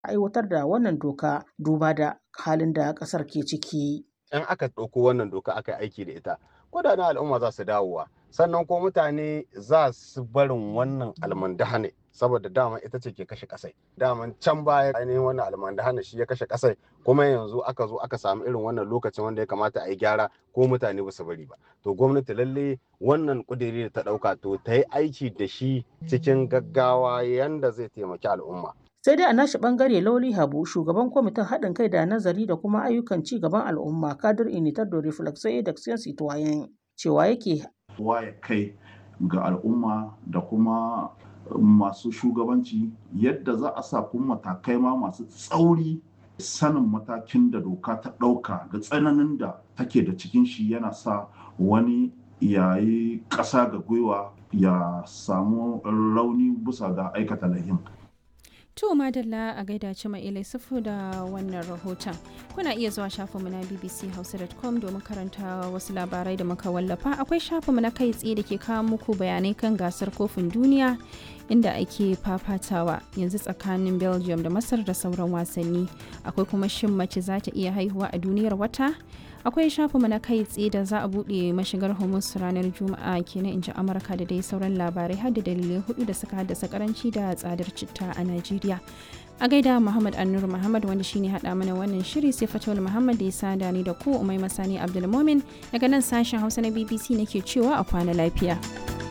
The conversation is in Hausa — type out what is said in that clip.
aiwatar da wannan doka duba da halin da ƙasar ke ciki. in aka ɗauko wannan doka aka yi aiki da ita kudaden al'umma za su dawowa sannan ko mutane za su barin wannan almandahane saboda dama ita ce ke kashe kasai daman can baya ainihin wannan almandahane shi ya kashe kasai kuma yanzu aka zo aka samu irin wannan lokacin wanda ya kamata a yi gyara ko mutane ba su bari ba to gwamnati lalle wannan kudiri da ta ɗauka to ta yi aiki da shi cikin gaggawa yanda zai taimaki al'umma sai dai a nashi bangare lauli habu shugaban kwamitin haɗin kai da nazari da kuma ayyukan ci gaban al'umma kadir initar da reflexo da citoyen cewa yake waye kai ga al'umma da kuma masu shugabanci yadda za a sa kuma matakai ma masu tsauri sanin matakin da doka ta ɗauka da tsananin da take da cikin shi yana sa wani yayi ƙasa ga gwiwa ya samu rauni bisa ga aikata lahin To madalla a gaida ci ilai sufu da wannan rahoton. Kuna iya zuwa shafinmu na bbchausa.com domin karanta wasu labarai da muka wallafa. Akwai shafinmu na kai tsaye da ke kawo muku bayanai kan gasar kofin duniya inda ake fafatawa yanzu tsakanin Belgium da Masar da sauran wasanni. Akwai kuma shin mace za ta iya haihuwa a duniyar wata? akwai shafinmu na kai tsaye da za a buɗe mashigar hormuz ranar juma'a kenan in ji amurka da dai sauran labarai har da dalilai hudu da suka haddasa karanci da tsadar citta a najeriya a gaida muhammad annur muhammad wanda shine hada mana wannan shiri sai fatawul muhammad da ya sada ni da ku umai masani abdulmomin daga nan sashen hausa na bbc nake cewa a kwana lafiya